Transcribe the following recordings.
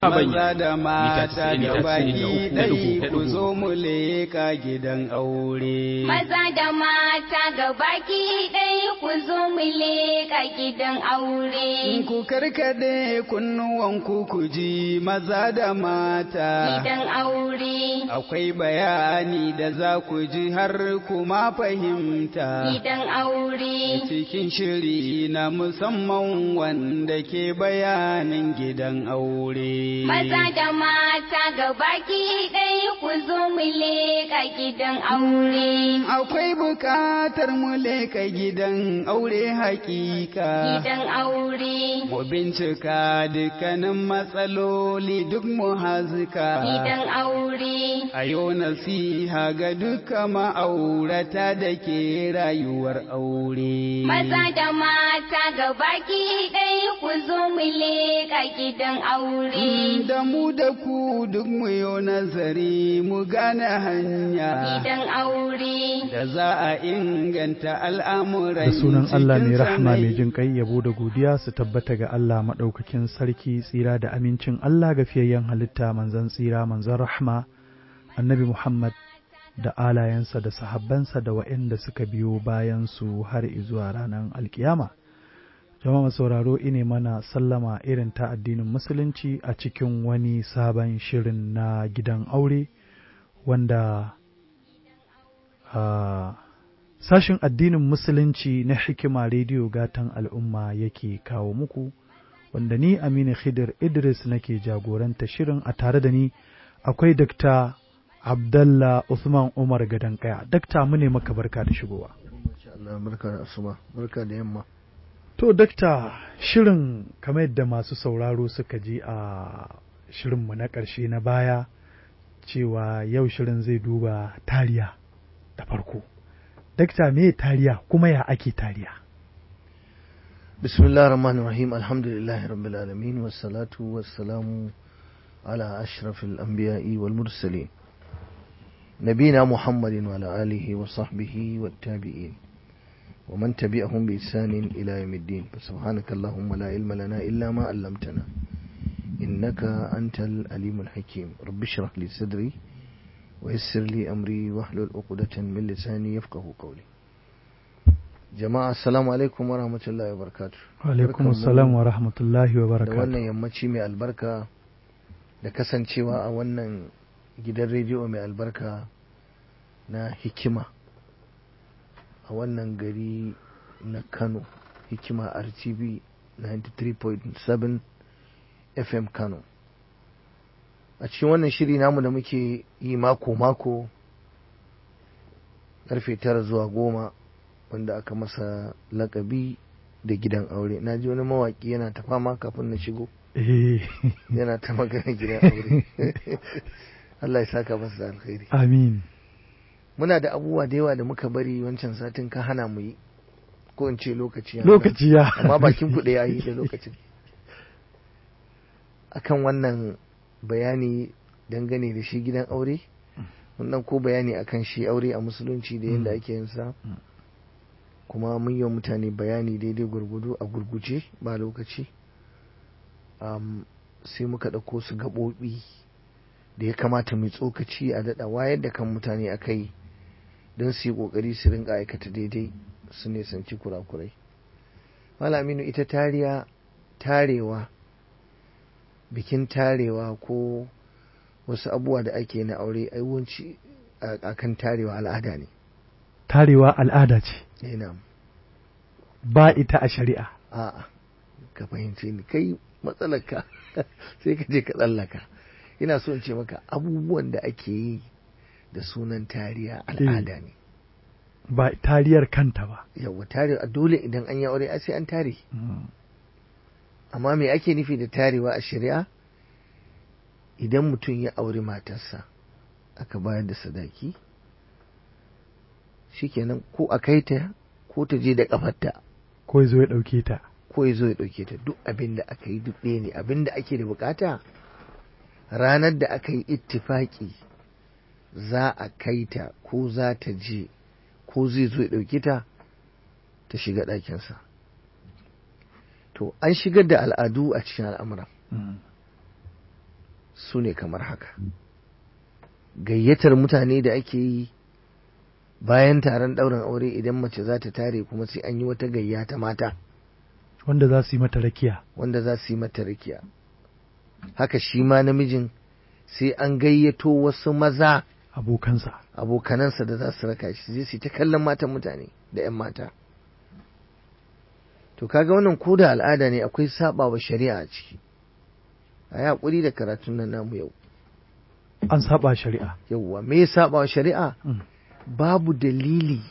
Maza da mata da baki ɗai ku zo mu leka gidan aure. Maza da mata ga baki ɗai ku zo mu leka gidan aure. Ku karkade kunnuwanku ku ji maza da mata. Gidan aure. Akwai bayani da za ku ji har kuma fahimta. Gidan aure. Cikin shiri na musamman wanda ke bayanin gidan aure. Maza da mata ga baki ɗaya ku zo mu leƙa gidan aure. Akwai buƙatar mu leƙa gidan aure hakika. Gidan aure. Mu bincika dukkanin matsaloli duk mu hazika. Gidan aure. A yau nasiha ga duka ma'aurata da ke rayuwar aure. Maza da mata ga baki ɗaya ku zo mu leƙa gidan aure. da mu da ku duk mu yi nazari mu gane hanya Gidan aure. da za a inganta al'amuran da sunan Allah mai cikin rahama mai sanai. jin kai yabo da godiya su tabbata ga Allah maɗaukakin sarki tsira da amincin Allah ga fiyayyen halitta manzon tsira manzon rahma annabi Muhammad da alayensa da sahabbansa da waɗanda suka biyo bayan su har izuwa ranar alkiyama jama'a sauraro ine mana sallama irin ta addinin musulunci a cikin wani sabon shirin na gidan aure wanda a sashin addinin musulunci na hikima rediyo gatan al'umma yake kawo muku wanda ni aminu khidir idris nake jagoranta shirin a tare da ni akwai dakta abdallah usman umar gadankaya dakta mu ne maka barka da shigowa Insha Allah barka da asuba barka da yamma To, dakta shirin kamar yadda masu sauraro suka ji a shirinmu na ƙarshe na baya cewa yau shirin zai duba tariya da farko. Dakta me tariya kuma ya ake tariya? bismillah rahman rahim alhamdulillahi rabbil alamin wassalatu wassalamu ala ashrafil anbiya'i wal mursalin nabina muhammadin wa ala alihi wa sahbihi wat tabi'in ومن تبعهم بإحسان إلى يوم الدين فسبحانك اللهم لا علم لنا إلا ما علمتنا إنك أنت الأليم الحكيم رب اشرح لي صدري ويسر لي أمري واحلل عقدة من لساني يفقه قولي جماعة السلام عليكم ورحمة الله وبركاته Alaikum salam wa rahmatullahi wa da barakatuh. wannan yammaci mai albarka da kasancewa a wannan gidan rediyo mai albarka na hikima a wannan gari na Kano hikima RTV 93.7 FM Kano a cikin wannan shiri namu da muke yi mako-mako karfe tara zuwa goma wanda aka masa lakabi da gidan aure na ji wani mawaki yana ta fama kafin na shigo Eh, yana ta magana gidan aure Allah ya saka masa da alkhairi Amin. muna da abubuwa da yawa da muka bari wancan satin ka hana mu yi ko in ce lokaci ya Lokaci ya. amma bakin kuɗe ya yi da lokacin akan wannan bayani dangane da shi gidan aure mun ko bayani akan shi aure a musulunci da yadda Mm. ake yin sa Mm. kuma mun yi wa mutane bayani daidai gurgudu a gurguje ba lokaci Am, sai muka ɗauko su gaɓoɓi da ya kamata mai tsokaci a daɗa wayar da kan mutane a kai don su yi ƙoƙari su rinka aikata daidai su nisanci kurakurai malaminu ita tariya tarewa bikin tarewa ko wasu abubuwa da ake na aure aiwanci a kan tarewa al'ada ne Tarewa al'ada ce, yana ba ita a shari'a. a'a ka fahimce ni kai matsalarka sai ka je ka tsallaka ina so in ce maka abubuwan da ake yi da sunan tariya al'ada ne Ba tariyar kanta ba. yawa tare dole idan an yi aure ai sai an tare Mm. amma me ake nufi da tarewa a shari'a idan mutum ya auri matarsa aka bayar da sadaki shikenan ko a kai ta ko ta je da kafarta Ko ya zo ya ɗauke ta. ko ya zo ya ɗauke ta duk abin da aka yi duk ɗaya ne abin da ake da bukata ranar da aka yi ittifaki za a kai ta ko za ta je ko zai zo ya ɗauke ta ta shiga ɗakinsa to an shigar da al'adu a cikin al'amuran Mm. su ne kamar haka gayyatar mutane da ake yi bayan taron ɗaurin aure idan mace za ta tare kuma sai an yi wata gayya ta mata wanda za su yi mata rakiya wanda za su yi mata rakiya haka shi ma namijin sai an gayyato wasu maza abokansa abokanansa da za su raka shi zai su ta kallon matan mutane da 'yan mata to kaga wannan ko da al'ada ne akwai saba wa shari'a a ciki a yi haƙuri da karatun nan namu yau an saba shari'a yauwa me ya saba wa shari'a Mm. babu dalili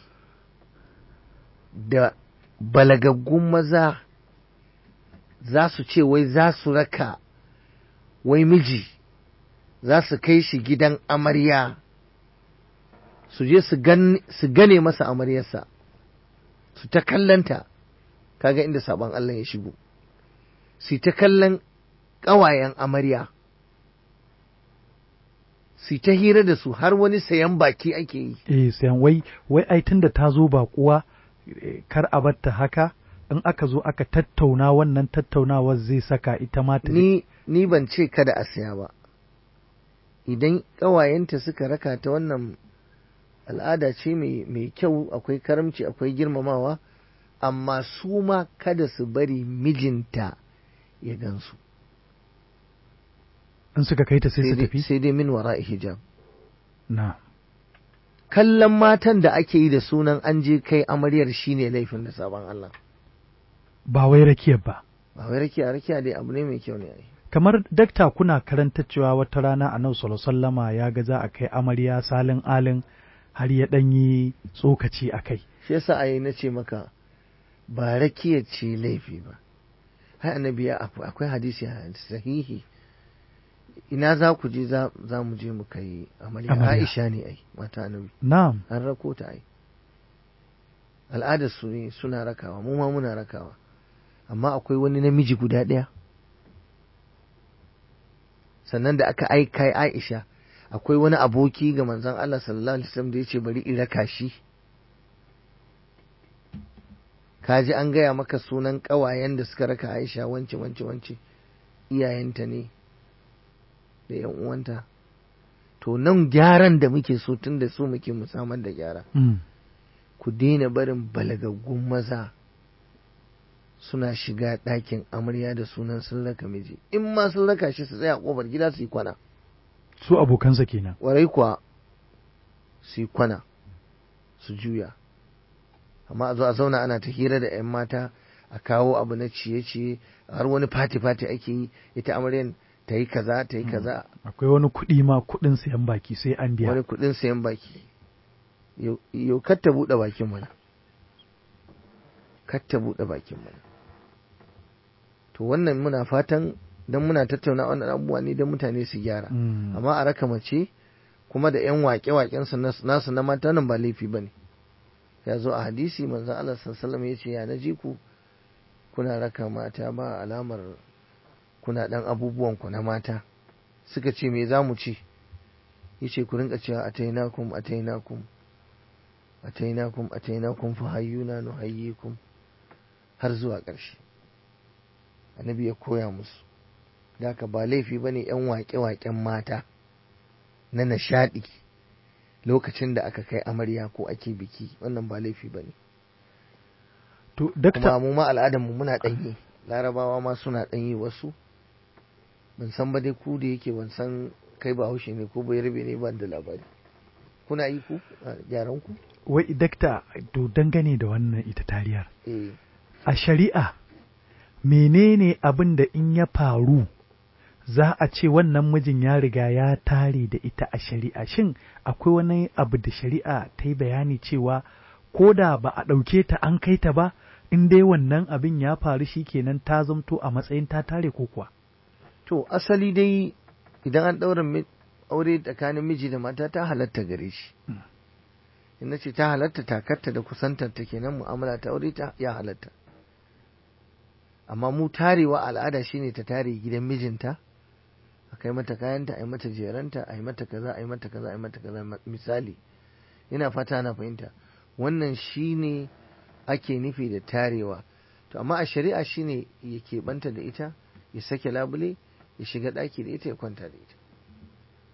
da balagaggun maza za su ce wai za su raka wai miji za su kai shi gidan amarya su je su gan- su gane masa amaryarsa su ta kallanta kaga inda sabon Allah ya shigo su ta kallon ƙawayen amarya su ta hira da su har wani sayan baki ake yi eh sayan wai wai ai tunda ta zo ba kuwa kar a batta haka in aka zo aka tattauna wannan tattaunawar zai saka ita ma ta ni ni ban ce kada a saya ba idan ƙawayenta suka raka ta wannan al'ada ce mai mai kyau akwai karamci akwai girmamawa amma su ma kada su bari mijinta ya gansu in suka kai ta sai su dai- tafi sai dai min wara hijab na kallon matan da ake yi da sunan an je kai amaryar shine laifin da sabon Allah ba wai rakiyar ba ba wai rakiya rakiya dai abu ne mai kyau ne ai kamar dakta kuna karanta cewa wata rana a sallama ya ga za a kai amarya salin alin har ya ɗan yi tsokaci a kai shi yasa ai na ce maka ba rakiya ce laifi ba hai annabi ya akwai akwai hadisi sahihi ina za ku je za za mu je mu kai amarya Amarya. Aisha ne ai mata annabi na'am an rako ta ai al'adar su ne suna rakawa mu ma muna rakawa amma akwai wani namiji guda ɗaya sannan da aka aika Aisha akwai wani aboki ga manzon Allah sallallahu alaihi wasallam da yace bari in raka shi kaji an gaya maka sunan ƙawayen da suka raka Aisha wance wance wance iyayenta ne da yan uwanta to nan gyaran da muke so tun da so muke musamman da gyara Mm. ku daina barin balagaggun maza suna shiga ɗakin amarya da sunan sun raka miji in ma sun raka shi su tsaya a ƙofar gida su yi kwana su abokansa kenan warai kuwa su yi kwana su juya amma a zo a zauna ana ta hira da 'yan mata a kawo abu na ciye-ciye har wani fati-fati ake yi ita amaryan ta yi kaza ta yi kaza akwai wani kuɗi ma kuɗin sayan baki sai an biya wani kuɗin sayan baki Yau- yau kar ta buɗe bakin mana kar ta buɗe bakin mana to wannan muna fatan don muna tattauna wannan abubuwa ne don mutane su gyara Mm. amma a raka mace kuma da 'yan waƙe-waƙen su nas- nasu na mata nan ba laifi ba ne ya zo a hadisi manzon Allah sallallahu ya ce ya na ji ku kuna raka mata ba alamar kuna ɗan abubuwan ku na mata suka ce me za mu ci yace ku rinka cewa atainakum atainakum atainakum atainakum fa hayyuna nuhayyikum har zuwa ƙarshe annabi ya koya musu da haka ba laifi bane yan waƙe-waƙen mata na nishaɗi lokacin da aka kai amarya ko ake biki wannan ba laifi bane to kuma dakta mu ma al'adar mu muna ɗanyi larabawa ma suna ɗanyi wasu ban san ba dai ku da yake ban san kai ba haushe ne ko bai rabe ne ban da labari kuna yi ku a yaran ku wai dakta to dangane da wannan ita tariyar eh a shari'a menene abin da in ya faru za a ce wannan mijin ya riga ya tare da ita a shari'a shin akwai wani abu da shari'a ta yi bayani cewa ko da ba a ɗauke ta an kai ta ba in dai wannan abin ya faru shi kenan ta zamto a matsayin ta tare ko kuwa to asali dai idan an ɗaura mi- aure tsakanin miji da mata ta halatta gare shi Mm. in na ce ta halatta takarta da kusantar ta kenan mu'amala ta aure ta ya halatta amma mu tarewa al'ada shine ta tare gidan mijinta a kai mata kayanta a yi mata jeranta a yi mata kaza a yi mata kaza a yi mata kaza ma- misali ina fata na fahimta wannan shine ake nufi da tarewa to amma a shari'a shine ya keɓanta da ita ya sake labule ya shiga ɗaki da ita ya kwanta da ita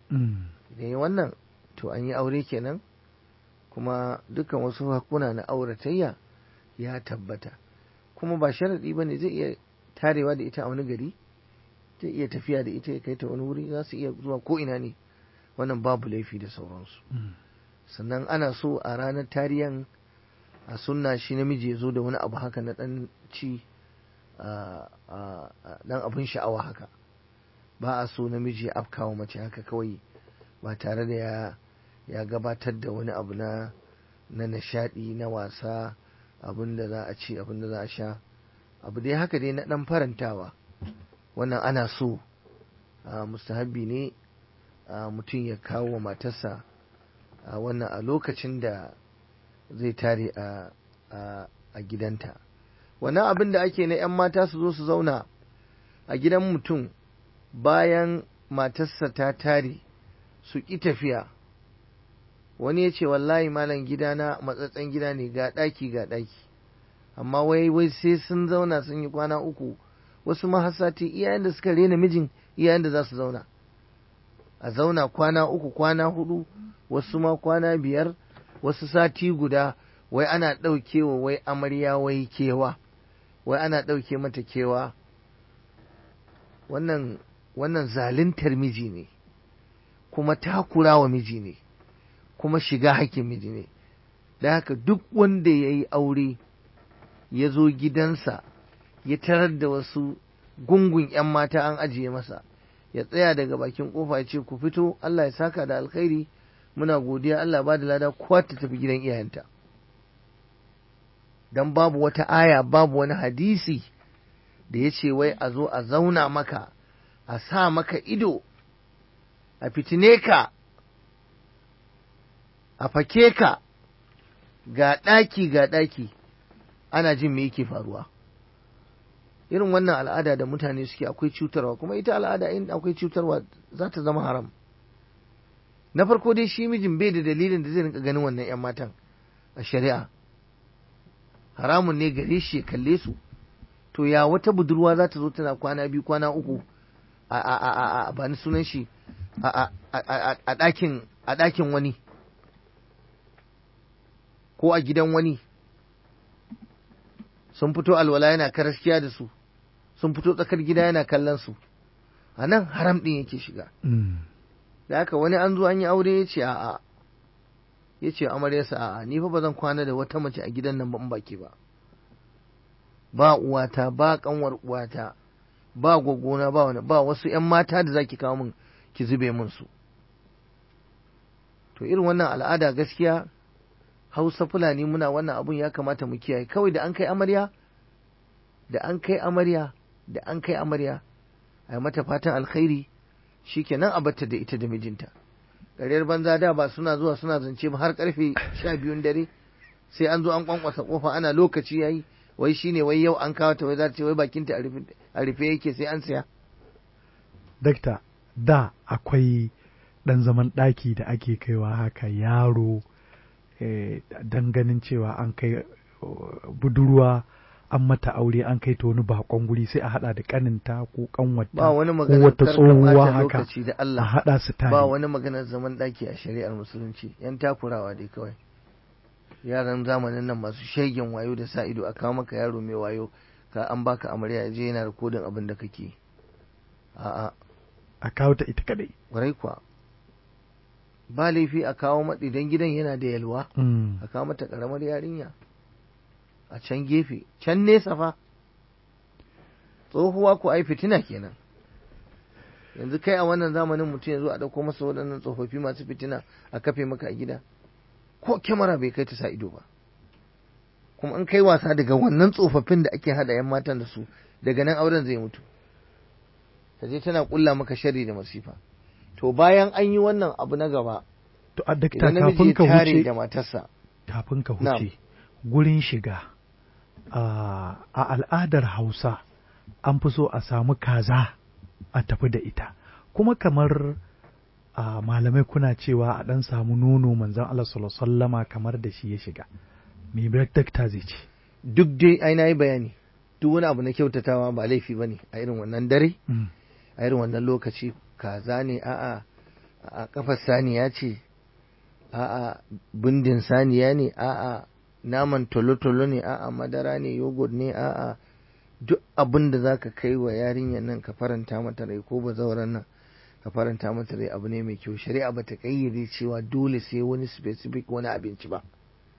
Mm. idan yi wannan to an yi aure kenan kuma dukkan wasu hakuna na auratayya ya tabbata kuma ba sharaɗi ba ne zai iya tarewa da ita a wani gari zai iya tafiya da ita ya kai ta wani wuri za su iya zuwa ko ina ne wannan babu laifi da sauransu Mm. sannan ana so a ranar tariyan a sunna shi namiji ya zo da wani abu haka na ɗan ci a- a- a- ɗan abin sha'awa haka ba a so namiji ya afkawa mace haka kawai ba tare da ya ya gabatar da wani abu na na nishadi na wasa abin da za a ci abin da za a sha abu dai haka dai na ɗan farantawa wannan ana so a mustahabbi ne a mutum ya kawo wa matarsa a wannan a lokacin da zai tare a a a gidanta wannan abin da ake na 'yan mata su zo su zauna a gidan mutum bayan matarsa ta tare su ƙi tafiya wani ya ce wallahi malam gidana matsatsen gida ne ga ɗaki ga ɗaki amma wai wai sai sun zauna sun yi kwana uku wasu ma har sati iyayen da suka rena mijin iyayen da za su zauna a zauna kwana uku kwana hudu wasu ma kwana biyar wasu sati guda wai ana ɗaukewa wai amarya wai kewa wai ana ɗauke mata kewa wannan wannan zaluntar miji ne kuma takura wa miji ne kuma shiga hakkin miji ne da haka duk wanda ya yi aure ya zo gidansa ya tarar da wasu gungun 'yan mata an ajiye masa ya tsaya daga bakin kofa ya ce ku fito Allah ya saka da alkhairi muna godiya Allah ba da lada kowa ta tafi gidan iyayenta dan babu wata aya babu wani hadisi da ya ce wai a zo a zauna maka a sa maka ido a fitine ka a fake ka ga ɗaki ga ɗaki ana jin me yake faruwa irin wannan al'ada da mutane suke akwai cutarwa kuma ita al'ada in akwai cutarwa za ta zama haram na farko dai shi mijin bai da dalilin da zai rinka ganin wannan 'yan matan a shari'a haramun ne gare shi ya kalle su to ya wata budurwa za ta zo tana kwana biyu kwana uku a a a a a ba ni sunan shi a a a a ɗakin a ɗakin wani ko a gidan wani sun fito alwala yana karaskiya da su sun fito tsakar gida yana kallon su a nan haram ɗin yake shiga Mm. da haka wani an zo an yi aure ya ce a'a ya ce amaryarsa a'a ni fa ba zan kwana da wata mace a gidan nan ba in baki ba ba uwata ba kanwar uwata ba gwaggona ba wani ba wasu yan mata da zaki kawo min ki zube min su to irin wannan al'ada gaskiya hausa fulani muna wannan abun ya kamata mu kiyaye kawai da an kai amarya da an kai amarya da an kai amarya a yi mata fatan alkhairi shikenan a batta da ita da mijinta ƙaryar banza da ba suna zuwa suna zance ba har karfe sha biyun dare sai an zo an kwankwasa kofa ana lokaci yayi wai shine wai yau an kawo ta wai za ta ce wai bakinta a rufe- a rufe yake sai an saya Dakta, da akwai ɗan zaman ɗaki da ake kaiwa haka yaro eh, don ganin cewa an kai uh, budurwa an mata aure an kai ta wani bakon guri sai a haɗa da ƙaninta ko ƙanwata ba wani ko maganar wata karka tsohuwa ɓata haka lokaci da a Allah haɗa su tare. ba wani maganar zaman ɗaki a shari'ar musulunci yan takurawa dai kawai yaran zamanin nan masu shegen wayo da sa ido a kawo maka yaro mai wayo ka an baka amarya ya je yana rikodin abin da kake a'a a kawo ta ita kadai. kwarai kuwa ba laifi a kawo mata idan gidan yana da yalwa Mm. a kawo mata karamar yarinya a can gefe can nesa fa tsohuwa ko ai fitina kenan yanzu kai a wannan zamanin mutum ya zo a ɗauko masa waɗannan tsofaffi masu fitina a kafe maka a gida ko kyamara bai kai ta sa ido ba kuma in kai wasa daga wannan tsofaffin da ake haɗa 'yan matan da su daga nan auren zai mutu ta je tana ƙulla maka shari da masifa to bayan an yi wannan abu na gaba To a dakta idan namiji kafin ya ka tare wuce da matarsa kafin ka Na'am. huce gurin shiga a a al'adar Hausa an fi so a samu kaza a tafi da ita kuma kamar a malamai kuna cewa a ɗan samu nono manzon Allah sallallahu alaihi wasallama kamar da shi ya shiga me dakta zai ce duk dai ai na yi bayani duk wani abu na kyautatawa ba laifi ba ne a irin wannan dare Mm. a irin wannan lokaci kaza ne a'a a kafar saniya ce a'a bindin saniya ne a'a naman tolo-tolo ne a'a madara ne yogurt ne a'a duk abin da za ka kai wa yarinyar nan ka faranta mata rai ko bazauran nan ka faranta mata rai abu ne mai kyau shari'a ba ta kayyade cewa dole sai wani specific wani abinci ba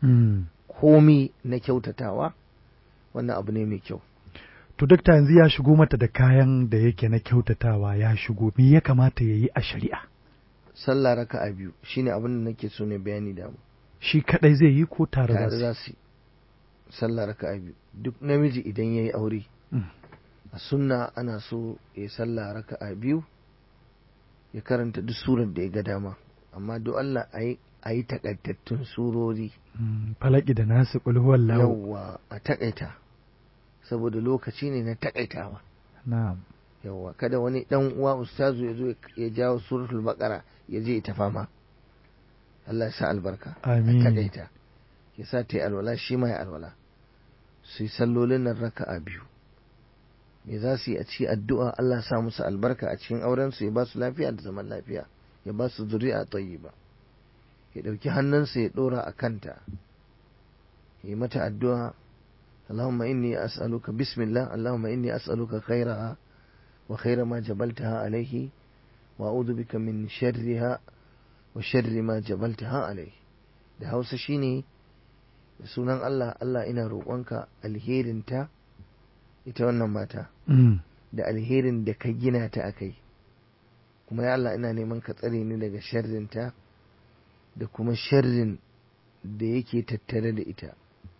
komi na kyautatawa wannan abu ne mai kyau To dakta yanzu ya shigo mata da kayan da yake na kyautatawa ya shigo me ya kamata ya yi a shari'a sallah raka a biyu shine abin da nake so ne bayani da mu shi kadai zai yi ko tare tare da za su su yi. sallah raka a biyu duk namiji idan ya yi aure Mm. a sunna ana so ya yi sallah raka a biyu ya karanta duk surar da ya ga dama amma duk Allah a yi a yi takaitattun surori Mm, falaki da nasu kulhuwar lahu yawwa a takaita saboda lokaci ne na takaitawa na'am yawwa kada wani dan uwa ustazu ya zo ya jawo suratul baqara ya je ta fama Allah ya sa albarka a Amin. takaita ya sa ta yi alwala shi ma ya alwala su yi sallolin nan raka'a biyu me za su yi a ci addu'a Allah sa musu albarka a cikin auren su ya ba su lafiya da zaman lafiya ya ba su zuri'a tayyiba ya dauki hannunsa ya dora a kanta ya yi mata addu'a اللهم إني أسألك بسم الله اللهم إني أسألك خيرها وخير ما جبلتها عليه وأعوذ بك من شرها وشر ما جبلتها عليه da hausa shine da sunan Allah Allah ina roƙonka alherinta ita wannan mata Mm, da alherin da ka gina ta a kai kuma ya Allah ina neman ka tsare ni daga sharrinta da kuma sharrin da yake tattare da ita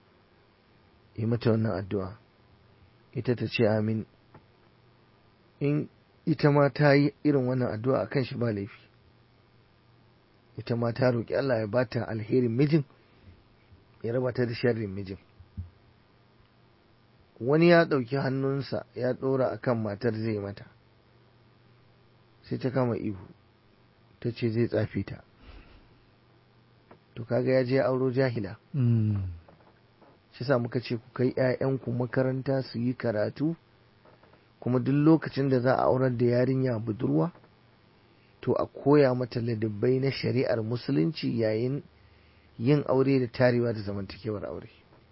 yi mata wannan addu'a ita ta ce amin in ita ma ta yi irin wannan addu'a akan shi ba laifi ita ma ta roƙi Allah ya bata alherin mijin ya raba ta da sharrin mijin wani ya ɗauki hannunsa ya ɗora a kan matar zai mata sai ta kama ihu ta ce zai tsafe ta to kaga ya je ya auro jahila mm, shi sa muka ce ku kai 'ya'yanku makaranta su yi karatu kuma duk lokacin da za a aurar da yarinya budurwa to a koya mata ladabbai na shari'ar musulunci yayin yin aure da tarewa da zamantakewar aure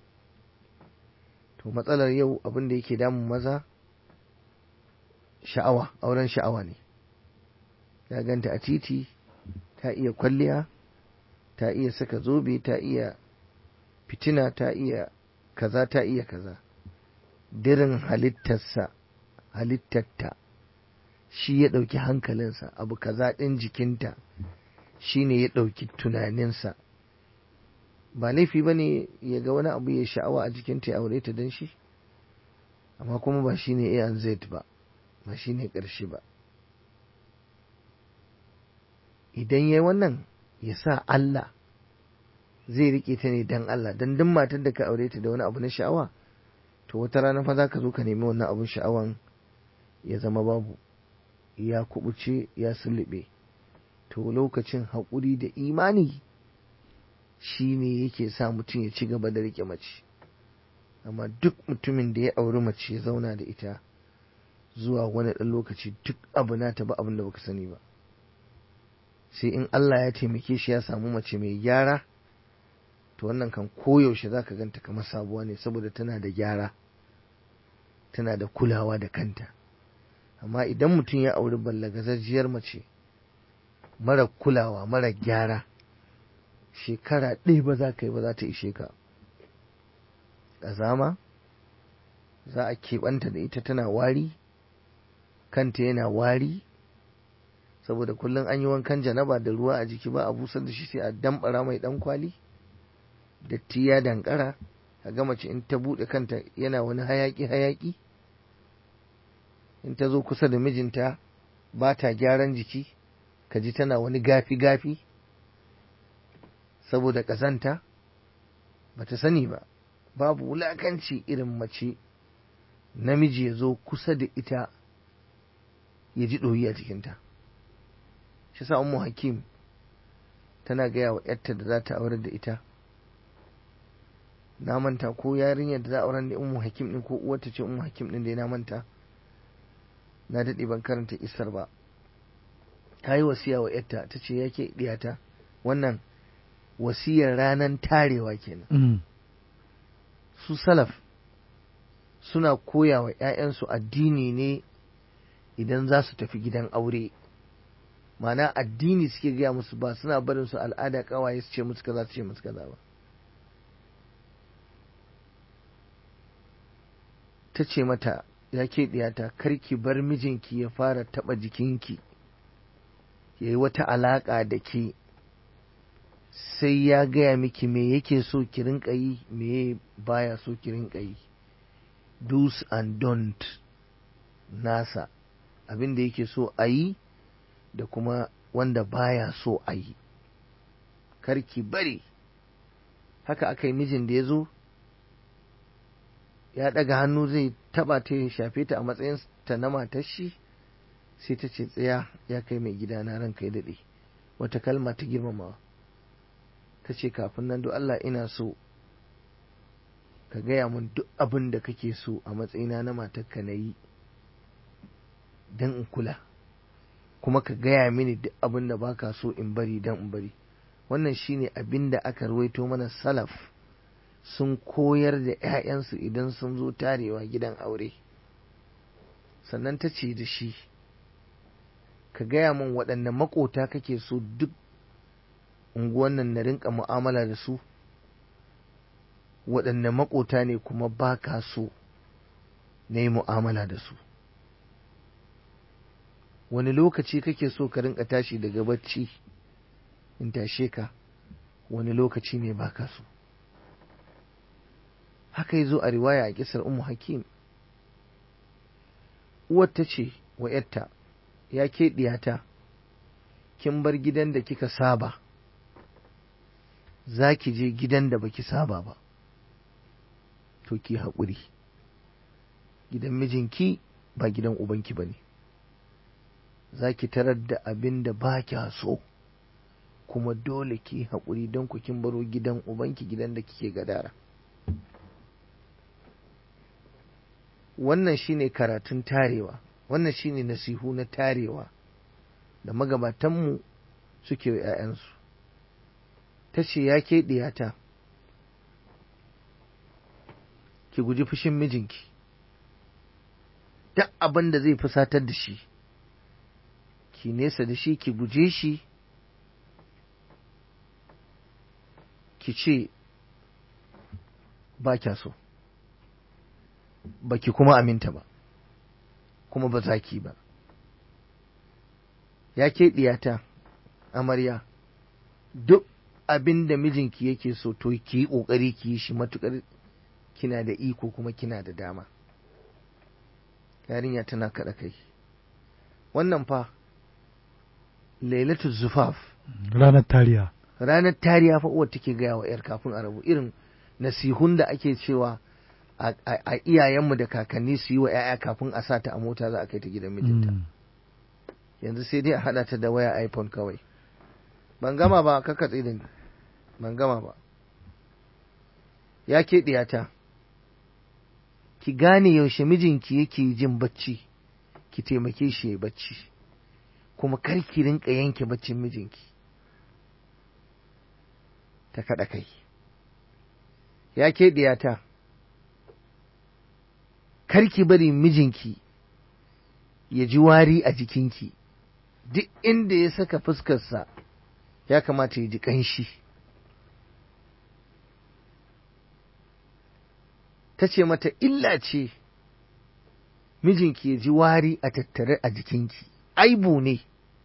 to matsalar yau abin da yake damun maza sha'awa auren sha'awa ne ya ganta a titi ta iya kwalliya ta iya saka zobe ta iya fitina ta iya kaza ta iya kaza dirin halittarsa halittarta shi ya ɗauki hankalinsa abu kaza ɗin jikinta shi ne ya ɗauki tunaninsa ba laifi ba ne ya ga wani abu ya sha'awa a jikinta ya aure ta don shi amma kuma ba shi ne a z ba ba shi ne ƙarshe ba idan ya yi wannan ya sa Allah zai rike ta ne dan Allah dan duk matar da ka aure ta da wani abu na sha'awa to wata rana fa za ka zo ka nemi wannan abun sha'awan ya zama babu ya kubuce ya sulube to lokacin haƙuri da imani shi ne yake sa mutum ya ci gaba da rike mace amma duk mutumin da ya auri mace ya zauna da ita zuwa wani ɗan lokaci duk abu na ta ba abin da baka sani ba sai in Allah ya taimake shi ya samu mace mai gyara to wannan kan koyaushe za ka ganta kamar sabuwa ne saboda tana da gyara tana da kulawa da kanta amma idan mutum ya auri ballagazajiyar mace mara kulawa mara gyara shekara ɗaya ba za ka yi ba za ta ishe ka ƙazama za a keɓanta da ita tana wari kanta yana wari saboda kullum an yi wankan janaba da ruwa a jiki ba a busar da shi sai a dambara mai ɗan kwali datti ya dankara a ga mace in ta buɗe kanta yana wani hayaki hayaki in ta zo kusa da mijinta ba ta gyaran jiki ka ji tana wani gafi gafi saboda ƙazanta ba ta sani ba babu wulakanci irin mace namiji ya zo kusa da ita ya ji ɗoyi a jikinta shi sa ummu hakim tana gaya wa yarta da za ta aurar da ita na manta ko yarinyar da za a aurar da ummu hakim din ko uwarta ce ummu hakim din da na manta na daɗe ban karanta isar ba ta yi wasiya wa yarta ta ce yake diyata wannan wasiyar ranar tarewa kenan Mm. su salaf suna koya wa 'ya'yansu addini ne idan za su tafi gidan aure mana addini suke gaya musu ba suna barin su al'ada kawaye su ce musu kaza su ce musu kaza ba ta ce mata ya ke diyata karki bar mijinki ya fara taba jikinki ya yi wata alaƙa da ke sai ya gaya miki me yake so ki rinka yi me baya so ki rinka yi do's and don't nasa abin da yake so a yi da kuma wanda baya so a yi karki bari haka aka yi mijin da ya zo ya ɗaga hannu zai taɓa ta ya shafe ta a matsayin ta na matar shi sai ta ce tsaya ya kai mai gida na ranka ya daɗe wata kalma ta girmamawa ta ce kafin nan do Allah ina so ka gaya mun duk abin da kake so a matsayina na matarka na yi don in kula kuma ka gaya mini duk abin da baka so in bari don in bari wannan shine abin da aka ruwaito mana salaf sun koyar da 'ya'yansu idan sun zo tarewa gidan aure sannan ta ce da shi ka gaya min waɗanne makota kake so duk unguwan nan na rinka mu'amala da su waɗanne makota ne kuma ba ka so na yi mu'amala da su wani lokaci kake so ka rinka tashi daga bacci in tashe ka wani lokaci ne ba ka so haka yi zo a riwaya a kisar umu hakim uwar ta ce wa ‘yarta ya ke ɗiyata kin bar gidan da kika saba za ki je gidan da baki saba ba to ki haƙuri gidan mijinki ba gidan ubanki ba ne za ki tarar da abin da ba kya so kuma dole ki haƙuri don ku kin baro gidan ubanki gidan da kike gadara wannan shine karatun tarewa wannan shine nasihu na tarewa da magabatanmu suke wa 'ya'yansu ta ce ya ke ɗiyata ki guji fushin mijinki duk abin da zai fusatar da shi ki nesa da shi ki guje shi ki ce ba kya so ba ki kuma aminta ba kuma ba za ki ba ya ke ɗiyata amarya duk abin da mijinki yake so to ki yi ƙoƙari ki yi shi matuƙar kina da iko kuma kina da dama yarinya tana kaɗa kai wannan fa lailatu zufaf ranar tariya ranar tariya fa uwar take gaya wa 'yar kafin a rabu irin nasihun da ake cewa a iyayenmu da kakanni su yi wa 'ya'ya kafin a sa ta a mota za a kai ta gidan mijinta yanzu sai dai a haɗa ta da waya iphone kawai ban gama ba kaka tsirin ban gama ba ya ke ɗiyata ki gane yaushe mijinki yake jin bacci ki taimake shi ya bacci kuma kar ki rinka yanke baccin mijinki ta kaɗa kai ya ke ɗiyata kar ki bari mijinki ya ji wari a jikinki duk inda ya saka fuskarsa ya kamata ya ji ƙanshi ta ce mata illa ce mijinki ya ji wari a tattare a jikinki aibu ne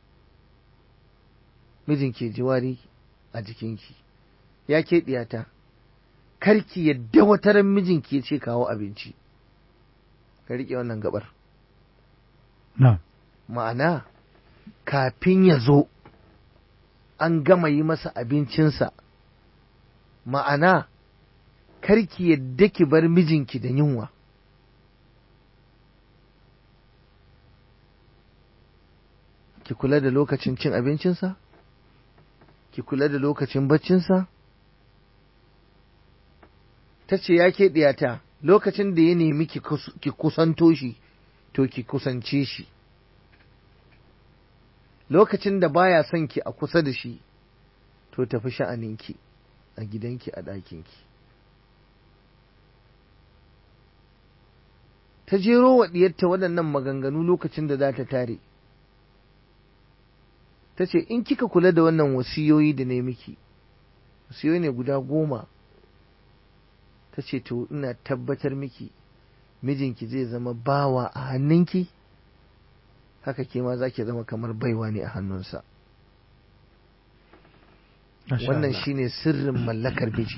mijinki ya ji wari a jikinki ya ke ɗiyata karki yadda wataran mijinki ya ce kawo abinci ka riƙe wannan gabar ma'ana kafin ya zo an gama yi masa abincinsa ma'ana karki yadda ki bar mijinki da yunwa ki kula da lokacin cin abincinsa ki kula da lokacin baccinsa ta ce ya ke ɗiyata lokacin da ya nemi ki kusanto shi to ki kusance shi lokacin da baya son ki a kusa da shi to tafi sha'aninki a gidanki a ɗakinki ta jero wa ɗiyarta waɗannan maganganu lokacin da za ta tare ta ce in kika kula da wannan wasiyoyi da ne miki wasiyoyi ne guda goma ta ce to ina tabbatar miki mijinki zai zama bawa a hannunki haka ke ma za ki zama kamar baiwa ne a hannunsa wannan shine sirrin mallakar miji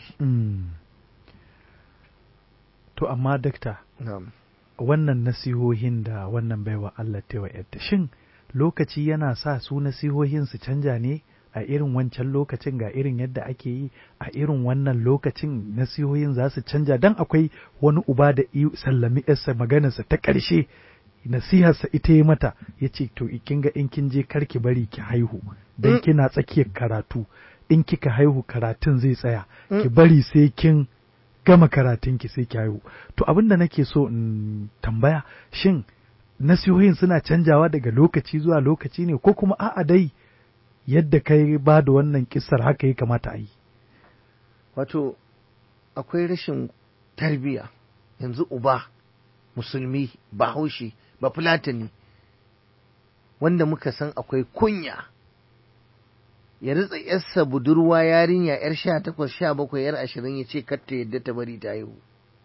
to amma dakta na'am wannan nasihohin da wannan baiwa Allah ta yadda shin lokaci yana sa su nasihohin su canja ne a irin wancan lokacin ga irin yadda ake yi a irin wannan lokacin nasihohin za su canja dan akwai wani uba da sallami yarsa maganarsa ta ƙarshe nasiharsa ita yi mata ya ce to kin ga in kin je kar ki bari ki haihu dan kina tsakiyar karatu in kika haihu karatun zai tsaya ki bari sai kin gama karatun ki sai ki haihu to abin da nake so in tambaya shin nasihohin suna canjawa daga lokaci zuwa lokaci ne ko kuma a'a dai yadda kai ba da wannan kissar haka ya kamata a yi wato akwai rashin tarbiya yanzu uba musulmi bahaushe ba fulatani wanda muka san akwai kunya ya ritsa yarsa budurwa yarinya yar sha takwas sha bakwai yar ashirin ya ce katta yadda ta bari ta haihu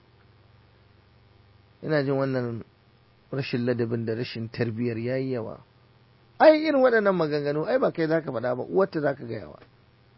ina jin wannan rashin ladabin da rashin tarbiyyar yayi yawa ai irin waɗannan maganganu ai ba kai zaka faɗa ba uwarta zaka gaya wa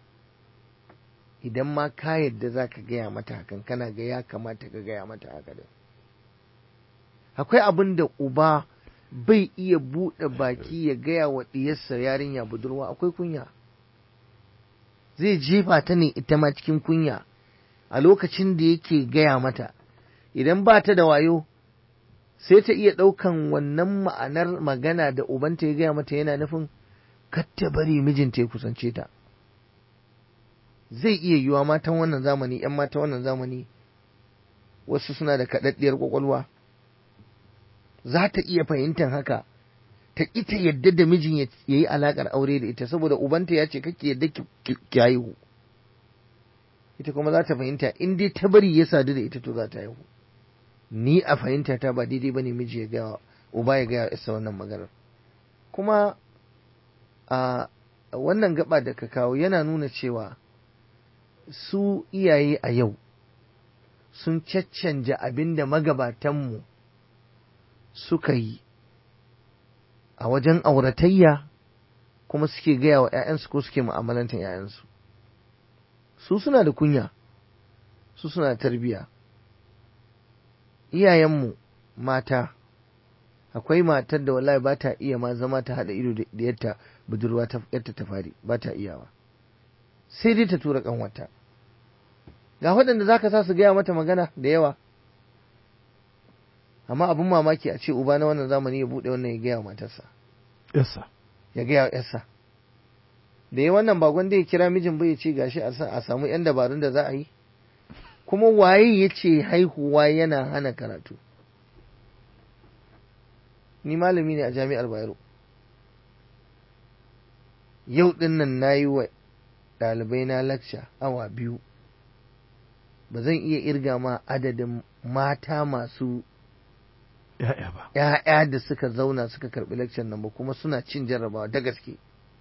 idan ma ka yadda zaka gaya mata hakan kana ga ya kamata ka gaya mata haka da akwai abin da uba bai iya buɗe baki ya gaya wa ɗiyarsa yarinya budurwa akwai kunya zai jefa ta ne ita ma cikin kunya a lokacin da yake gaya mata idan ba ta da wayo sai ta iya ɗaukan wannan ma'anar magana da ubanta ya gaya mata yana nufin ta bari mijinta ya kusance ta zai iya yiwa matan wannan zamani ‘yan matan wannan zamani wasu suna da kaɗaɗɗiyar ƙwaƙwalwa za ta iya fahimtar haka ta ita yadda da mijin ya yi alaƙar aure da ita saboda ubanta ya ce kake yadda ki haihu ita kuma za ta fahimta in dai ta bari ya sadu da ita to za ta haihu ni a fahimta ta ba daidai bane miji ya gaya uba ya gaya isa wannan maganar kuma a wannan gaba da ka kawo yana nuna cewa su iyaye a yau sun caccanja abin da magabatanmu suka yi a wajen auratayya kuma suke gaya wa 'ya'yansu ko suke mu'amalantar 'ya'yansu su suna da kunya su suna da tarbiyya iyayenmu mata akwai matar da wallahi ba ta iya ma zama ta haɗa ido da yadda budurwa ta yadda ta fari ba ta iyawa sai dai ta tura kanwata ga waɗanda za ka sa su gaya mata magana da yawa amma abin mamaki a ce uba na wannan zamani ya buɗe wannan ya gaya wa matarsa yasa ya gaya wa yarsa da ya wannan bagon da ya kira mijin bai ce gashi a samu yan dabarun da za a yi kuma waye ya ce haihuwa yana hana karatu ni malami ne a jami'ar bayero yau ɗin nan na yi wa ɗalibai na lakca awa biyu ba zan iya irga ma adadin mata masu ya'ya ba ‘ya'ya da suka zauna suka karɓi lakcan nan ba kuma suna cin jarrabawa da gaske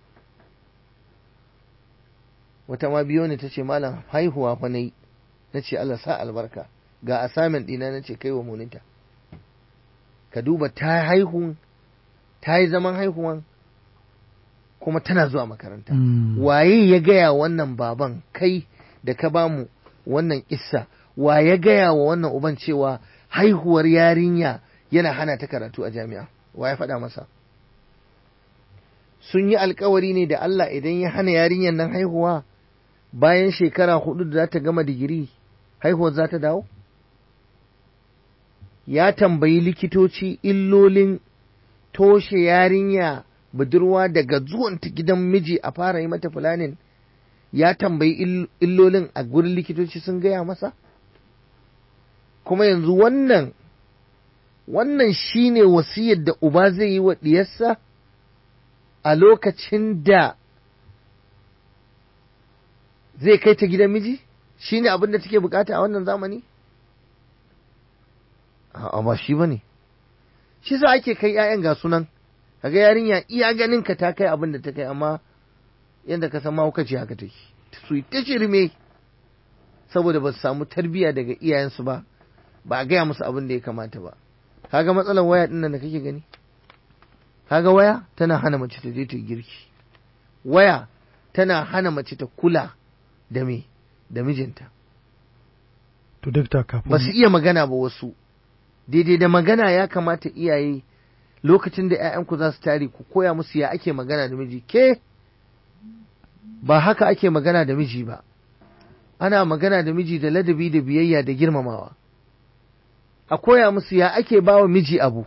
wata ma biyo ne ta ce malam haihuwa fa na yi na ce Allah sa albarka ga assignment ɗina na ce kai wa monita ka duba ta haihu ta yi zaman haihuwan kuma tana zuwa makaranta waye ya gaya wannan baban kai da ka bamu wannan kissa wa ya gaya wa wannan uban cewa haihuwar yarinya yana hana ta karatu a jami'a wa ya faɗa masa sun yi alkawari ne da Allah idan ya hana yarinyar nan haihuwa bayan shekara hudu da za ta gama digiri haihuwar za ta dawo ya tambayi likitoci illolin toshe yarinya budurwa daga zuwanta gidan miji a fara yi mata fulanin ya tambayi illolin a gurin likitoci sun gaya masa kuma yanzu wannan wannan shine wasiyar da uba zai yi wa diyarsa a lokacin da zai kai ta gidan miji shi ne abin da take bukata a wannan zamani a ba shi ba ne shi sa ake kai 'ya'yan ga sunan kaga yarinya iya ganin ka ta kai abin da ta kai amma yadda ka san mahaukaci haka take su yi ta shirme saboda ba su samu tarbiyya daga iyayensu ba ba a gaya musu abin da ya kamata ba kaga matsalar waya din nan da kake gani kaga waya tana hana mace ta je ta girki waya tana hana mace ta kula da me da mijinta to dakta kafin ba su iya magana ba wasu daidai da magana ya kamata iyaye lokacin da 'ya'yanku za su tare ku koya musu ya ake magana da miji ke ba haka ake magana da miji ba ana magana da miji da ladabi da biyayya da girmamawa a koya musu ya ake bawa miji abu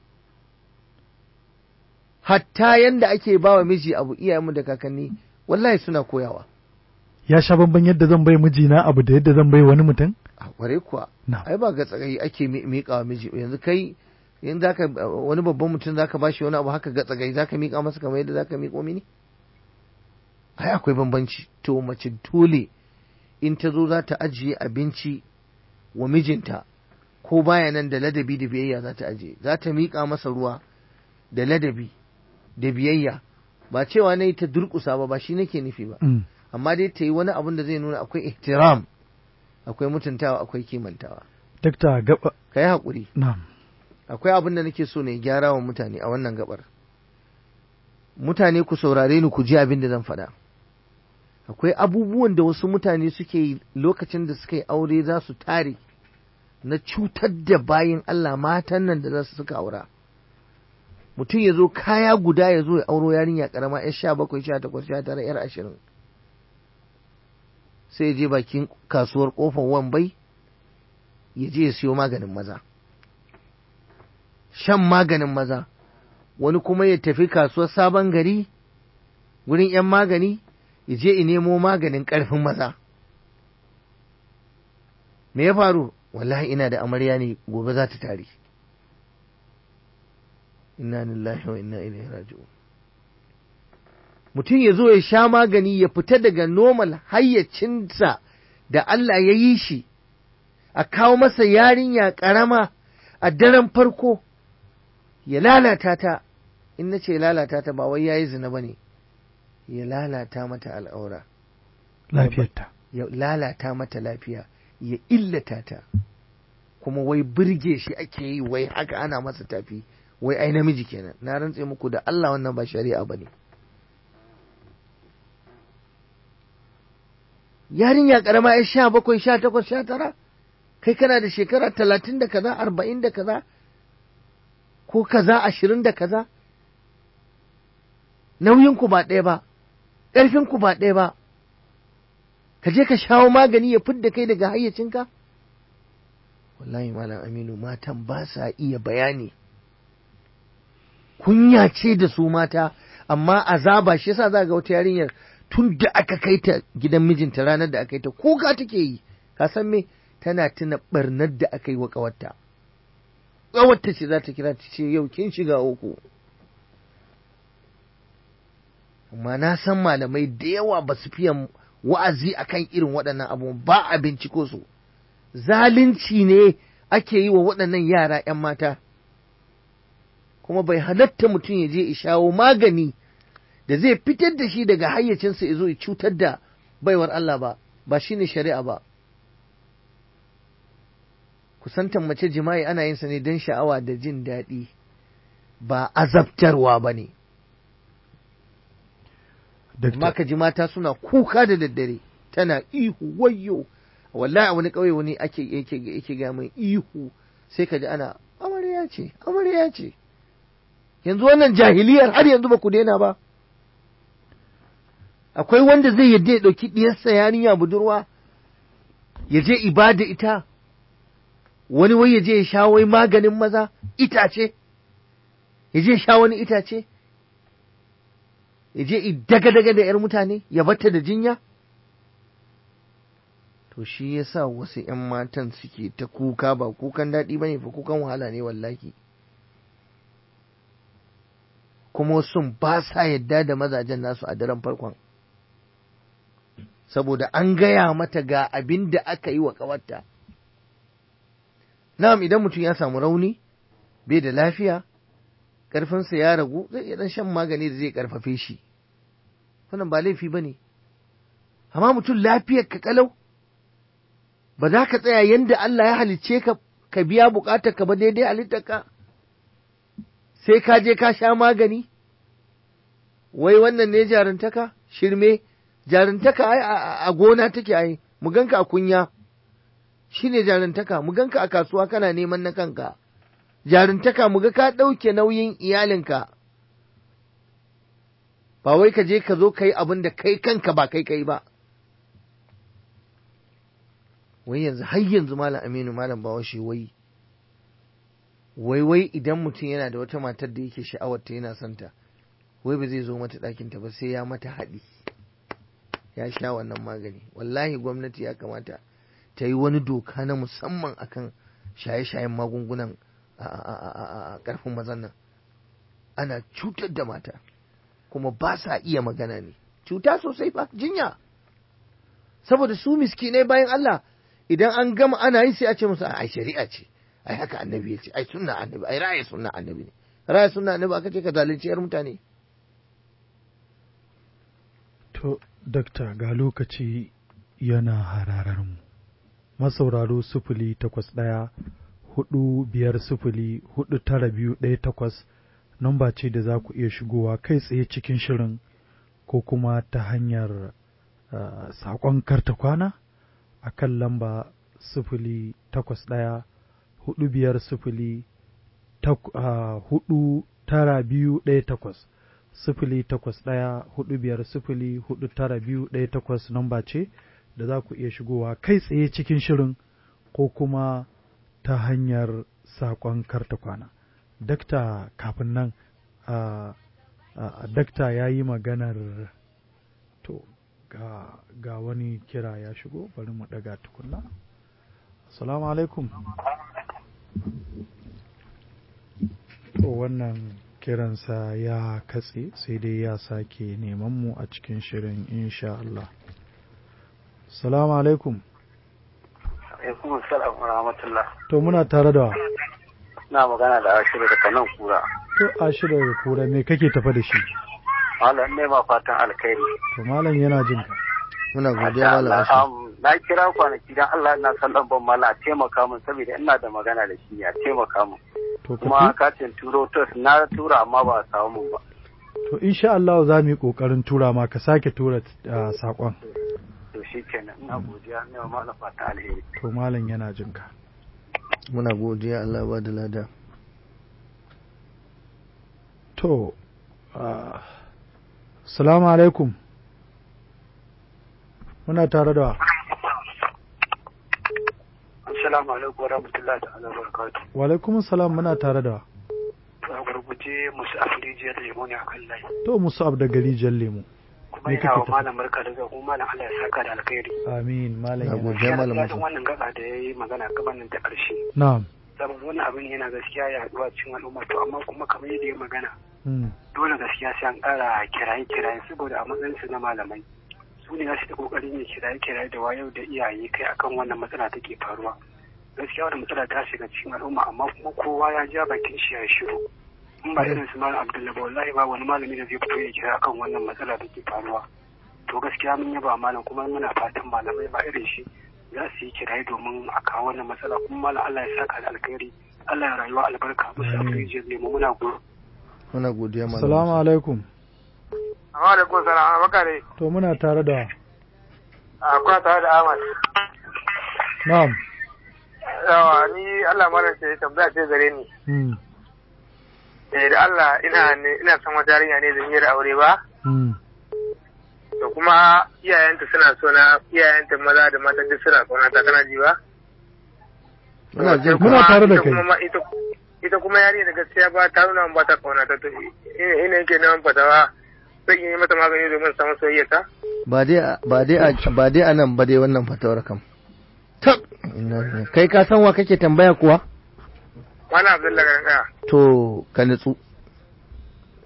hatta yanda ake bawa miji abu iyayenmu da kakanni wallahi suna koyawa ya sha bamban yadda zan bai mijina abu da yadda zan bai wani mutum a kware kuwa na ai ba ga tsagayi ake miƙa wa miji yanzu kai in zaka wani babban mutum zaka bashi wani abu haka ga tsagayi zaka miƙa masa kamar yadda zaka miƙo mini ai akwai bambanci to mace dole in ta zo za ta ajiye abinci wa mijinta ko baya nan da ladabi da biyayya za ta ajiye za ta miƙa masa ruwa da ladabi da biyayya ba cewa na yi ta durƙusa ba ba shi nake nufi ba Mm. amma dai ta yi wani abun da zai nuna akwai ihtiram akwai mutuntawa akwai kimantawa dakta gaba ka yi haƙuri na akwai abin da nake so ne gyara wa mutane a wannan gabar mutane ku saurare ni ku ji abin da zan faɗa akwai abubuwan da wasu mutane suke yi lokacin da suka yi aure za su tare na cutar da bayin Allah matan nan da za su suka aura mutum ya zo kaya guda ya zo ya auro yarinya karama yar sha bakwai sha takwas sha tara yar ashirin sai ya je bakin kasuwar kofar wambai ya je ya siyo maganin maza shan maganin maza wani kuma ya tafi kasuwar sabon gari wurin 'yan magani ya je in nemo maganin ƙarfin maza me ya faru wallahi ina da amarya ne gobe za ta tare inna lillahi wa inna ilaihi raji'un mutum ya zo ya sha magani ya fita daga normal hayyacinsa da Allah ya yi shi a kawo masa yarinya ƙarama a daren farko ya lalata ta in na ce lalata ta ba wai ya yi zina ba ne ya lalata mata al'aura lafiyarta ya lalata mata lafiya ya illata ta kuma wai birge shi ake yi wai haka ana masa tafi wai ai namiji kenan na rantse muku da Allah wannan ba shari'a ba ne yarinya karama ya sha bakwai sha takwas sha tara kai kana da shekara talatin da kaza arba'in da kaza ko kaza ashirin da kaza nauyinku ba ɗaya ba ƙarfinku ba ɗaya ba ka je ka shawo magani ya fidda kai daga hayyacinka wallahi malam aminu matan ba sa iya bayani kunya ce da su mata amma azaba shi yasa za ga wata yarinyar tun da aka kai ta gidan mijinta ranar da aka yi ta kuka take yi ka san me tana tuna barnar da aka yi wa ƙawarta ƙawarta ce za ta kira ta ce yau kin shiga uku amma na san malamai da yawa ba su fiye wa'azi akan irin waɗannan abu ba a binciko su zalunci ne ake yi wa waɗannan yara 'yan mata kuma bai halatta mutum ya je ya shawo magani da zai fitar da shi daga hayyacinsa ya zo ya cutar da baiwar Allah ba ba shi ne shari'a ba kusantan mace jima'i ana yin sa ne don sha'awa da jin daɗi ba azabtarwa ba ne amma dakta ka ji mata suna kuka da daddare tana ihu wayyo wallahi a wani ƙauye wani ake yake yake ga mai ihu sai ka ji ana amarya ce amarya ce yanzu wannan jahiliyar har yanzu ba ku daina ba akwai wanda zai yadda ya ɗauki ɗiyarsa yarinya budurwa ya je ibada ita wani wai ya je ya sha wai maganin maza itace ya je ya sha wani itace ya je daga-daga da ‘yar mutane ya bata da jinya? To shi ya sa wasu ‘yan matan suke ta kuka ba kukan daɗi ba ne fa kukan wahala ne wallahi. kuma sun ba sa yadda da mazajen nasu a daren farkon saboda an gaya mata ga abin da aka yi wa ƙawarta na'am idan mutum ya samu rauni bai da lafiya ƙarfinsa ya ragu zai iya dan shan magani da zai ƙarfafe shi wannan ba laifi ba ne amma mutum lafiyar ka kalau ba za ka tsaya yadda Allah ya halicce ka ka biya bukatar ka ba daidai halittar ka sai ka je ka sha magani wai wannan ne jarintaka shirme jarintaka ai a gona take ai mu ganka a kunya shine jarintaka mu ganka a kasuwa kana neman na kanka jarintaka mu ga ka ɗauke nauyin iyalinka ba wai ka je ka zo ka yi abin da kai kanka ba kai kai ba wai yanzu har yanzu malam aminu malam bawashi wai wai wai idan mutum yana da wata matar da yake sha'awarta yana son ta wai ba zai zo mata ɗakinta ba sai ya mata haɗi ya sha wannan magani wallahi gwamnati ya kamata ta yi wani doka na musamman akan shaye-shayen magungunan a ƙarfin mazan nan ana cutar da mata kuma ba sa iya magana ne cuta sosai fa jinya saboda su miskinai bayan Allah idan an gama ana yi sai a ce musu ai shari'a ce ai haka annabi ya ce ai sunna annabi ai ra'ayi sunna annabi ne ra'ayi sunna annabi aka ce ka zalunci yar mutane to dakta ga lokaci yana hararar mu masauraro sufuli takwas ɗaya hudu biyar sufuli hudu tara biyu ɗaya takwas namba ce da za ku iya shigowa kai tsaye cikin shirin ko kuma ta hanyar uh, saƙon karta kwana a kan lamba sufuli takwas ɗaya hudu biyar sufuli uh, hudu tara biyu ɗaya takwas sufuli takwas ɗaya hudu biyar sufuli hudu tara biyu ɗaya takwas namba ce da za ku iya shigowa kai tsaye cikin shirin ko kuma ta hanyar saƙon karta kwana. Dakta kafin nan, uh, uh, dakta ya yi maganar to ga, ga wani kira ya shigo bari mu ɗaga tukunna. Assalamu alaikum. To wannan kiransa ya katse sai dai ya sake neman mu a cikin shirin insha Allah. Assalamu alaikum. alaikum salam wa rahmatullah To muna tare da na magana da ashiru daga nan kura to ashirar da kura me kake tafa da shi malam ne ma fatan alkhairi to malam yana jin ka muna godiya malam ashi Um, na kira kwanaki dan Allah ina son lambar malam a taimaka min saboda ina da magana da shi ne a taimaka min to kuma ka katin turo tos na tura amma ba a samu min ba to insha Allah za mu yi kokarin tura ma ka sake tura uh, sakon to shi kenan ina godiya ne ma malam fatan alheri to malam yana jin ka muna godiya Allah ba da lada to uh, assalamu alaikum muna tare da assalamu alaikum wa rahmatullahi ta'ala wa barakatuh wa alaikum salam muna tare da a gurguje musu afrijiyar lemo ne akan layi to musu ab da gari jan lemu kuma Me ina kake wa tafi? malam barka da zuwa kuma malam Allah ya saka da alkhairi amin malam Na yana gode. ya malam daɗin Musa. wannan gaba da ya yi magana gabanin ta ƙarshe na'am saboda wannan abin yana gaskiya ya haɗuwa cikin al'umma to amma kuma kamar yadda ya magana mm. dole gaskiya sai an ƙara kiraye kiraye saboda a matsayin su na malamai su ne su da kokarin yin kiraye kiraye da wayar da iyaye kai akan wannan matsala take faruwa gaskiya wannan matsala ta shiga cikin al'umma amma kuma kowa ya ja bakin shi ya shiru in ba irin su malam abdullahi ba wallahi ba wani malami da zai fito ya kira akan wannan matsala da ke faruwa to gaskiya mun yaba malam kuma muna fatan malamai ba irin shi za su yi kiraye domin a kawo wannan matsala kuma malam Allah ya saka da alkhairi Allah ya rayuwa albarka musu Amin. afrijiyar lemu muna gode muna godiya malam assalamu alaikum Amma da kun sana bakare to muna tare da a kuna tare da Ahmad. na'am Yawa ni Allah mara ce tambaya ce gare ni. mm. Eh da Allah ina ne ina son wata yarinya ne zan yi da aure ba. Mm. To kuma iyayenta suna so na iyayenta maza da mata duk suna kauna ta kana ji ba. muna jin Muna ka tare da ita kai. kuma ma- ita ita kuma yarinya da gaskiya ba ta nuna min ba ta kauna ta to ina ina yake neman fatawa zan yi mata magani domin samu soyayya ta. ba dai a- ba dai a- ba dai anan ba dai wannan fatawar kam tab Inna lillahi. kai ka san wa kake tambaya kuwa Wani Abdullahi Garan Kaya. to ka nutsu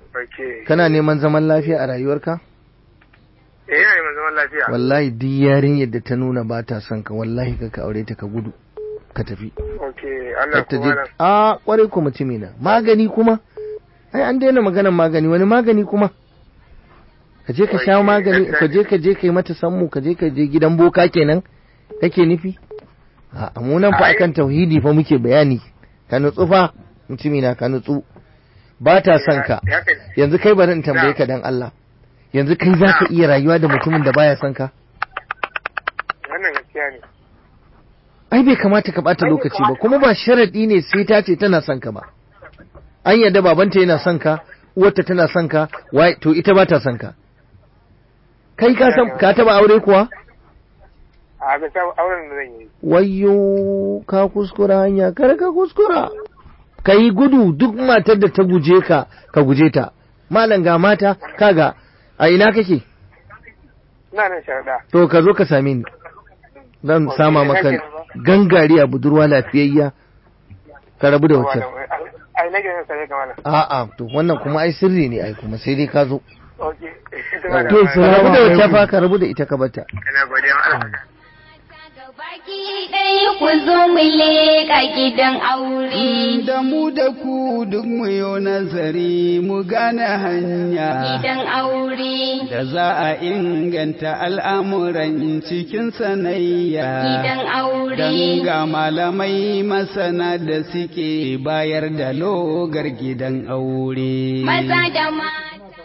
Okay. kana neman zaman lafiya a rayuwarka Eh, ina neman zaman lafiya. wallahi duk yarinyar da ta nuna ba ta son ka wallahi ka ka aure ta ka gudu ka tafi Okay, Allah ta kuma je nan. a kwarai ku mutumi na magani kuma ai an daina maganan magani wani magani kuma ka je ka sha Wai, magani gaskiya ka je ka je ka yi mata sammu ka je ka je gidan boka kenan kake nufi a mu nan fa Ai. akan tauhidi fa muke bayani ka nutsu fa mutumi na ka nutsu ba ta son ka Ya kai. yanzu kai bari in tambaye Na. ka dan Allah yanzu kai za ka iya rayuwa da mutumin da baya son ka Wannan gaskiya ne. ai bai kamata ka bata lokaci ba kuma ba sharadi ne sai ta ce tana son ka ba an yadda babanta yana son ka uwarta tana son ka wai to ita ba ta son ka kai ka san ka taba aure kuwa A ga sa auren da zan yi. wayyo ka kuskura hanya kar ka kuskura ka yi gudu duk matar da ta guje ka ka guje ta malam ga mata kaga a ina kake Ina nan sharaɗa. to ka zo ka same ni zan Ok, sama ina maka kenan ba? gangariya budurwa lafiyayya ka rabu da wacce Ai, nake yin sai ga malam. A'a, to wannan kuma ai sirri ne ai kuma sai dai ka zo. Okay. To, Ka salamu rabu da wacce alaikum. fa ka rabu da ita ka bata. Ina godiya ma Allah. Baki ɗaya ku zo mu leƙa gidan aure. Da mu da ku duk mu yo nazari mu gane hanya Gidan aure. da za a inganta al'amuran cikin sanayya. Gidan aure. Dan ga malamai masana da suke bayar da logar gidan aure. Maza da mata.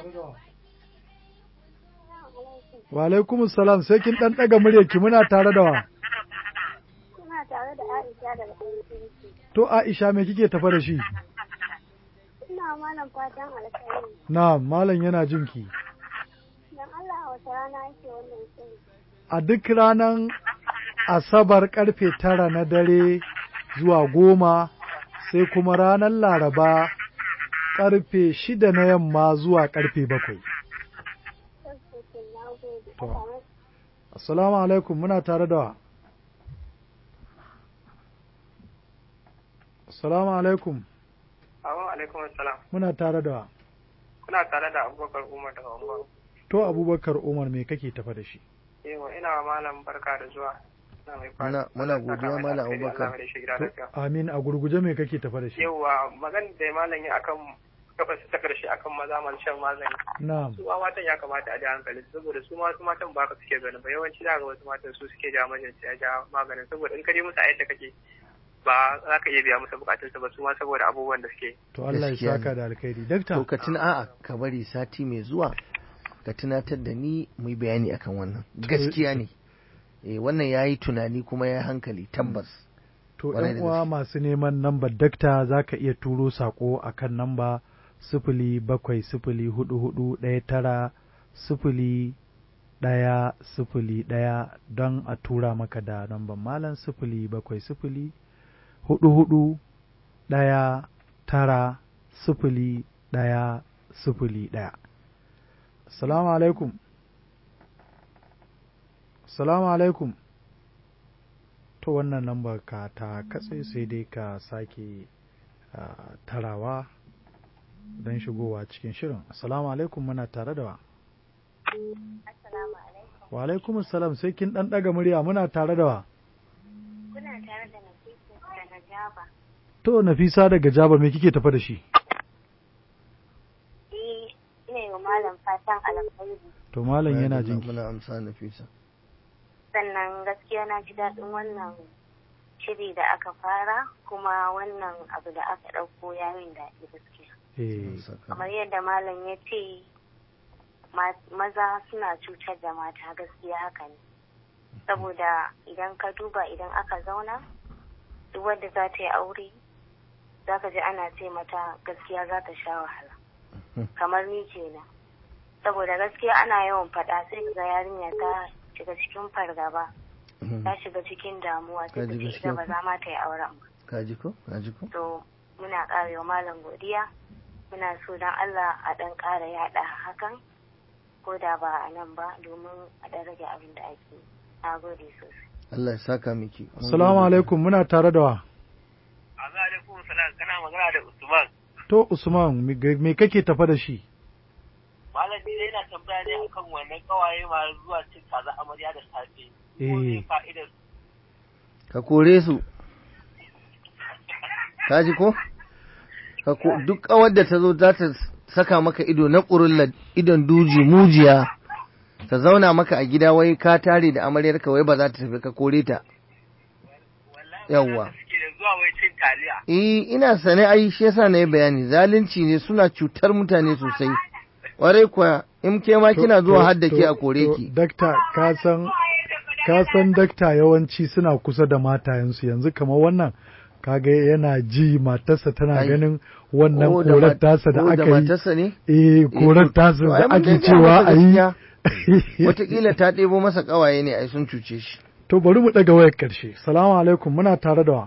Wa alaikum salam sai kin dan daga muryarki muna tare da wa. Suna tare da Aisha daga Aiki. To Aisha me kike tafa da shi? Ina malam fatan alkhairi. Na malam yana jinki. Dan Allah a wata rana yake wannan shiri. A duk ranar Asabar karfe tara na dare zuwa goma sai kuma ranar Laraba karfe shida na yamma zuwa karfe bakwai. Sassoke na gode. To. Allah Assalamu alaikum muna tare da wa. Assalamu alaikum Assalamu alaikum assalam. muna tare da wa. Kuna tare da Abubakar Umar daga Umar. To Abubakar Umar me kake tafa da shi? Yawa ina wa malam barka da zuwa. Ina mai Muna- muna godiya, Malam Abubakar. Allah mai da shi gida To, lafiya. amin a gurguje me kake tafa da shi? Yawa magana da malam ya akan gabas ta karshe akan maza masu shan magani. Na'am. Su ma matan ya kamata a ji hankali saboda su ma su matan ba ka suke ganin ba yawanci za ga wasu matan su suke ja mijinsu ya ja maganin saboda in ka je musu a yadda kake ba za ka iya biya musu bukatunsu ba su ma saboda abubuwan da suke. To Allah ya Gaskiya saka ne. da alkhairi. Dakta. To ka tuna a'a ka bari sati mai zuwa ka tunatar da ni mu yi bayani akan wannan. Gaskiya ne. Eh wannan yayi tunani kuma yayi hankali tabbas. To Kwarai ‘yan da uwa gaske. masu neman nambar dakta za ka iya turo saƙo a kan namba sifili bakwai sifili hudu hudu ɗaya tara sifili ɗaya sifili ɗaya don a tura maka da namban malam sifili bakwai sifili hudu hudu ɗaya tara sifili ɗaya sifili ɗaya. Assalamu alaikum. Assalamu alaikum. to wannan lambar ka ta katse sai dai ka sake ah, tarawa don shigowa cikin shirin assalamu alaikum muna tare da wa Assalamu alaikum. wa alaikum assalam sai kin dan daga murya muna tare da wa Kuna tare da Nafisa daga Jaba. to nafisa daga jaba me kike tafa da shi Eh, ina yi wa malam fatan alkhairi. to malam yana Muna- jin Muna amsa Nafisa. Sannan gaskiya na ji daɗin wannan shiri da aka fara kuma wannan abu da aka ɗauko ya min daɗi gaskiya. eh Saka. Kamar yadda malam ya ce ma- maza suna cutar da mata gaskiya haka ne. Saboda idan ka duba idan aka zauna duk wadda za ta yi aure za ka ji ana ce mata gaskiya za ta sha wahala. kamar ni kenan saboda gaskiya ana yawan faɗa sai ga yarinya ta shiga cikin fargaba Mhm. ta shiga cikin damuwa sai ta Kaji ce ita gaskiya ba za ma ta yi auren ba Ka ji ko? Ka ji ko? to muna ƙara wa malam godiya muna so don Allah a ɗan ƙara yaɗa hakan ko da ba a nan ba domin a ɗan rage abin da ake na gode sosai Allah ya saka miki. Mun assalamu gode. alaikum muna tare da wa Assalamu alaikum salam kana magana da Usman. to usman me me kake tafa da shi ni dai ina tambaya ne akan wannan kawaye ma zuwa cin kaza amarya da safe. Ko Eh. ne fa'idar ka kore su ka ji ko Ka ko- duk kawar da ta zo za ta saka maka ido na ƙurulla idon duji mujiya ta zauna maka a gida wai ka tare da amaryarka wai ba za ta tafi ka kore ta yawwa suke da zuwa wai cin taliya. eh ina sane ai shi yasa na yi bayani zalunci ne suna cutar mutane sosai warai kuwa in ke ma kina To- zuwa to- har da ke a to- kore to, ki Dakta, ka san ka san dakta yawanci suna kusa da matayensu yanzu kamar wannan kaga yana ji matarsa tana Ai. ganin wannan Ko da korar mat- tasa da ko aka yi matarsa ne eh korar tasa to ai da mun ake dai gaya cewa masa a yi gaskiya. Wataƙila ta ɗebo masa ƙawaye ne ai sun cuce shi to bari mu daga wayar karshe salamu alaikum muna tare da wa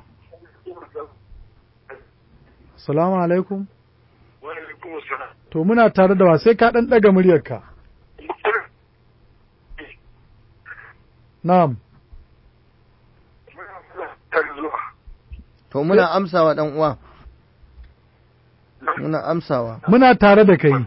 salamu alaikum Wa alaikum assalam. to muna tare da wa sai ka dan daga muryarka na'am Tare zuwa. to muna amsawa dan uwa muna amsawa muna tare da kai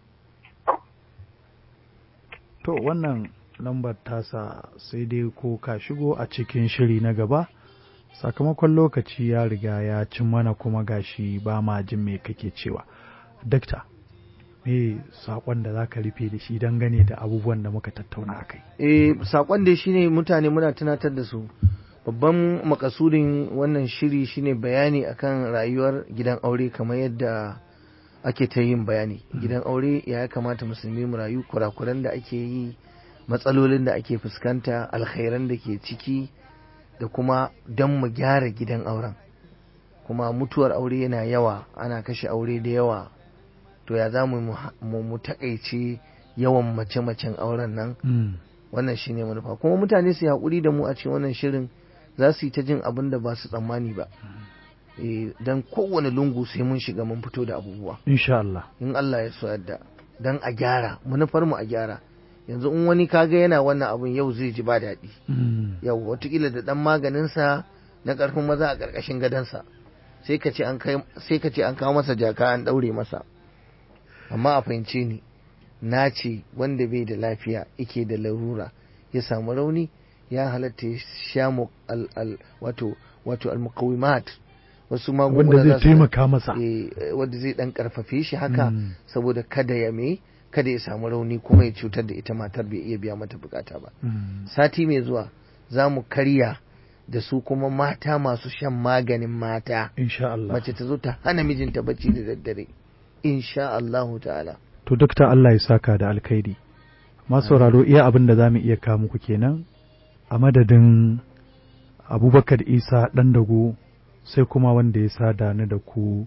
to wannan lambar tasa sai dai ko ka shigo a cikin shiri na gaba sakamakon lokaci ya riga ya cin mana kuma gashi ba ma jin me kake cewa dakta me saƙon da za ka rufe da shi dangane da abubuwan da muka tattauna a kai eh sakon da shine mutane muna tunatar da su babban makasudin wannan shiri shine bayani akan rayuwar gidan aure kamar yadda ake ta yin bayani gidan aure ya kamata musulmi mu rayu kurakuran da ake yi matsalolin da ake fuskanta alkhairan da ke ciki da kuma don mu gyara gidan auren kuma mutuwar aure yana yawa ana kashe aure da yawa to ya za mu mu mu takaice yawan mace-macen auren nan wannan shine manufa kuma mutane su yi haƙuri da mu a cikin wannan shirin za su yi ta jin abin da ba su tsammani ba Eh, dan kowane lungu sai mun shiga mun fito da abubuwa insha Allah in Allah ya so yadda dan a gyara manufar mu a gyara yanzu in wani kaga yana wannan abun yau zai ji ba daɗi yau watakila da ɗan maganinsa na ƙarfin maza a ƙarƙashin gadonsa sai ka ce an kai sai ka ce an kawo masa jaka an ɗaure masa amma a fahimce ni na ce wanda bai da lafiya yake da larura ya samu rauni ya halatta ya sha mu al, al, wato wato al wasu magunguna wanda za zai su- taimaka masa eh, wanda zai dan karfafe shi haka Mm. saboda kada ya me kada ya samu rauni kuma ya cutar da ita matar bai iya biya mata bukata ba Mm. sati mai zuwa za mu karya da su kuma mata masu shan maganin mata insha Allah mace ta zo ta hana mijinta bacci da daddare insha Allahu ta'ala To dokta Allah ya saka da alkhairi. Masu sauraro iya abin da za mu iya kawo muku kenan a madadin Abubakar Isa ɗan dago sai kuma wanda ya sada ni da ku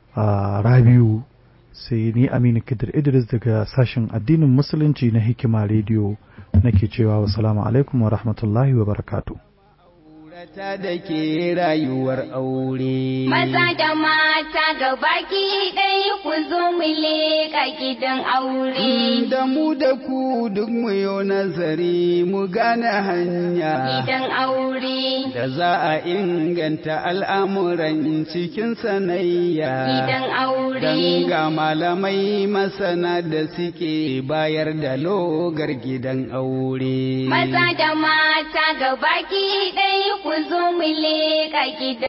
a Rabiu sai ni Aminu Kidir Idris daga sashen addinin Musulunci na Hikima Radio nake cewa wassalamu alaikum wa rahmatullahi wa barakatuh. ta da ke rayuwar aure. Maza da mata gabaki ɗaya ku zo mu leƙa gidan aure. Da mu da ku duk mu yo nazari mu gane hanya. Gidan aure. Da za a inganta al'amuran cikin sanayya. Gidan aure. Dan ga malamai masana da suke bayar da logar gidan aure. Maza da mata gabaki ɗaya ku zo mu leƙa gidan